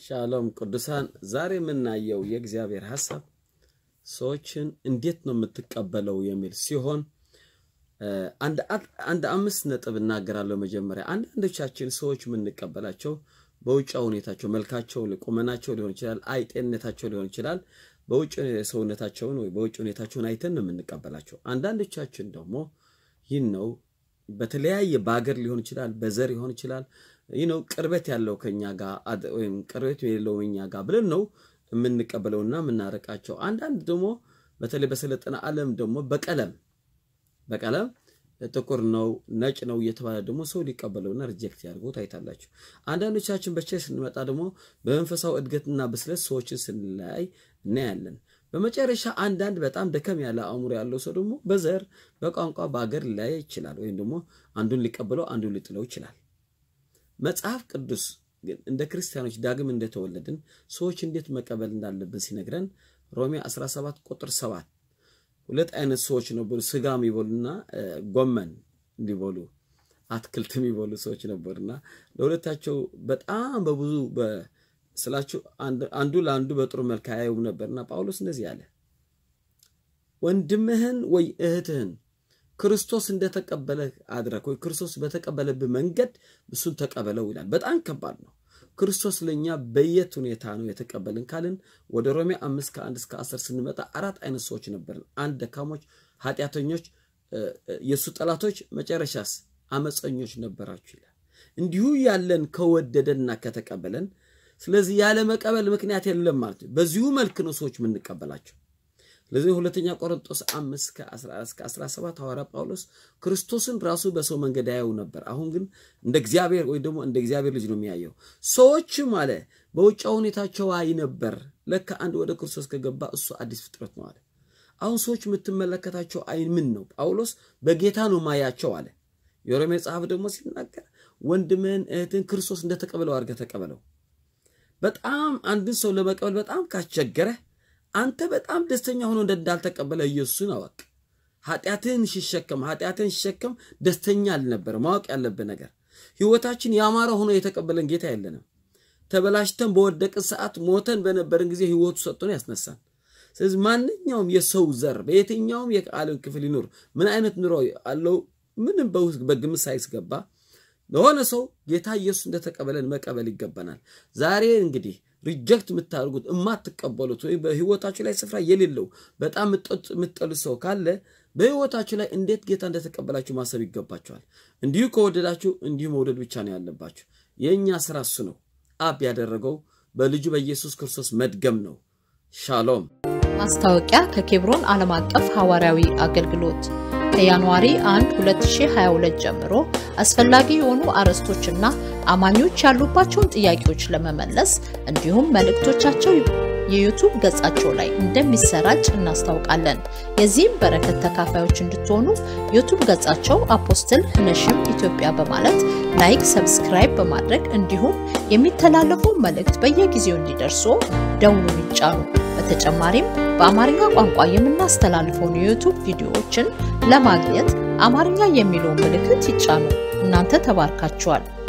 ሻሎም ቅዱሳን፣ ዛሬ የምናየው የእግዚአብሔር ሀሳብ ሰዎችን እንዴት ነው የምትቀበለው የሚል ሲሆን አንድ አምስት ነጥብ እናገራለሁ። መጀመሪያ አንዳንዶቻችን ሰዎች የምንቀበላቸው በውጫ ሁኔታቸው፣ መልካቸው፣ ቁመናቸው ሊሆን ይችላል፣ አይ ጤንነታቸው ሊሆን ይችላል። በውጭ ሰውነታቸውን ወይ በውጭ ሁኔታቸውን አይተን ነው የምንቀበላቸው። አንዳንዶቻችን ደግሞ ይህን ነው በተለያየ በሀገር ሊሆን ይችላል፣ በዘር ሊሆን ይችላል ይህ ነው ቅርበት ያለው ከኛ ጋር ወይም ቅርበት የሌለው እኛ ጋር ብለን ነው የምንቀበለውና የምናረቃቸው። አንዳንድ ደግሞ በተለይ በሰለጠነ ዓለም ደግሞ በቀለም በቀለም ጥቁር ነው ነጭ ነው እየተባለ ደግሞ ሰው ሊቀበለውና ሪጀክት ያድርገው ታይታላችሁ። አንዳንዶቻችን በቸ ስንመጣ ደግሞ በመንፈሳዊ እድገትና ብስለት ሰዎችን ስንለያይ እናያለን። በመጨረሻ አንዳንድ በጣም ደከም ያለ አእምሮ ያለው ሰው ደግሞ በዘር በቋንቋ በሀገር ሊለያይ ይችላል። ወይም ደግሞ አንዱን ሊቀበለው አንዱን ሊጥለው ይችላል። መጽሐፍ ቅዱስ ግን እንደ ክርስቲያኖች ዳግም እንደተወለድን ሰዎች እንዴት መቀበል እንዳለብን ሲነግረን ሮሜ 17 ቁጥር 7 ሁለት አይነት ሰዎች ነበሩ። ስጋ የሚበሉና ጎመን እንዲበሉ አትክልት የሚበሉ ሰዎች ነበሩና ለሁለታቸው በጣም በብዙ ስላችሁ አንዱ ለአንዱ በጥሩ መልክ አያዩም ነበርና ጳውሎስ እንደዚህ አለ፣ ወንድምህን ወይ እህትህን ክርስቶስ እንደተቀበለ አድረግ ወይ ክርስቶስ በተቀበለብህ መንገድ እሱን ተቀበለው ይላል። በጣም ከባድ ነው። ክርስቶስ ለእኛ በየት ሁኔታ ነው የተቀበልን ካልን ወደ ሮሜ አምስት ከአንድ እስከ አስር ስንመጣ አራት አይነት ሰዎች ነበርን። አንድ ደካሞች፣ ኃጢአተኞች፣ የእሱ ጠላቶች፣ መጨረሻስ አመፀኞች ነበራችሁ ይላል። እንዲሁ ያለን ከወደደንና ከተቀበለን ስለዚህ ያለ መቀበል ምክንያት የለም ማለት ነው። በዚሁ መልክ ነው ሰዎች የምንቀበላቸው። ለዚህ ሁለተኛ ቆሮንጦስ 5 ከ14 እስከ 17 ሐዋርያ ጳውሎስ ክርስቶስን ራሱ በሰው መንገድ ያየው ነበር። አሁን ግን እንደ እግዚአብሔር ወይ ደግሞ እንደ እግዚአብሔር ልጅ ነው የሚያየው። ሰዎችም አለ በውጫ ሁኔታቸው አይ ነበር። ለካ አንድ ወደ ክርስቶስ ከገባ እሱ አዲስ ፍጥረት ነው አለ። አሁን ሰዎች የምትመለከታቸው አይን ምን ነው? ጳውሎስ በጌታ ነው ማያቸው አለ። የሮሜ መጽሐፍ ደግሞ ሲናገር ወንድምህን እህትን ክርስቶስ እንደተቀበለው አድርገህ ተቀበለው። በጣም አንድን ሰው ለመቀበል በጣም ካስቸገረህ አንተ በጣም ደስተኛ ሆኖ እንዳልተቀበለ ኢየሱስን አወቅ። ኃጢአትህን ሲሸከም ኃጢአትህን ሲሸከም ደስተኛ አልነበረ። ማወቅ ያለብህ ነገር ህይወታችን ያማረ ሆኖ የተቀበለን ጌታ የለንም። ተበላሽተን በወደቅን ሰዓት ሞተን በነበርን ጊዜ ህይወቱ ሰጥቶን ያስነሳን። ስለዚህ ማንኛውም የሰው ዘር በየትኛውም የዓለም ክፍል ይኖር ምን አይነት ኑሮ አለው ምንም በግምት ሳይስገባ ለሆነ ሰው ጌታ ኢየሱስ እንደተቀበለን መቀበል ይገባናል። ዛሬ እንግዲህ ሪጀክት የምታደርጉት የማትቀበሉት ወይም በህይወታችሁ ላይ ስፍራ የሌለው በጣም የምትጠሉት ሰው ካለ በህይወታችሁ ላይ እንዴት ጌታ እንደተቀበላችሁ ማሰብ ይገባችኋል። እንዲሁ ከወደዳችሁ እንዲሁ መውደድ ብቻ ነው ያለባችሁ። የእኛ ስራ እሱ ነው። አብ ያደረገው በልጁ በኢየሱስ ክርስቶስ መድገም ነው። ሻሎም። ማስታወቂያ ከኬብሮን ዓለም አቀፍ ሐዋርያዊ አገልግሎት ከጃንዋሪ 1 2022 ጀምሮ አስፈላጊ የሆኑ አርዕስቶችና አማኞች ያሉባቸውን ጥያቄዎች ለመመለስ እንዲሁም መልእክቶቻቸው የዩቱብ ገጻቸው ላይ እንደሚሰራጭ እናስታውቃለን። የዚህም በረከት ተካፋዮች እንድትሆኑ ዩቱብ ገጻቸው አፖስትል ህነሽም ኢትዮጵያ በማለት ላይክ፣ ሰብስክራይብ በማድረግ እንዲሁም የሚተላለፈው መልእክት በየጊዜው እንዲደርሱ ደውሉን ይጫኑ። በተጨማሪም በአማርኛ ቋንቋ የምናስተላልፈውን የዩቱብ ቪዲዮዎችን ለማግኘት አማርኛ የሚለውን ምልክት ይጫኑ። እናንተ ተባርካችኋል።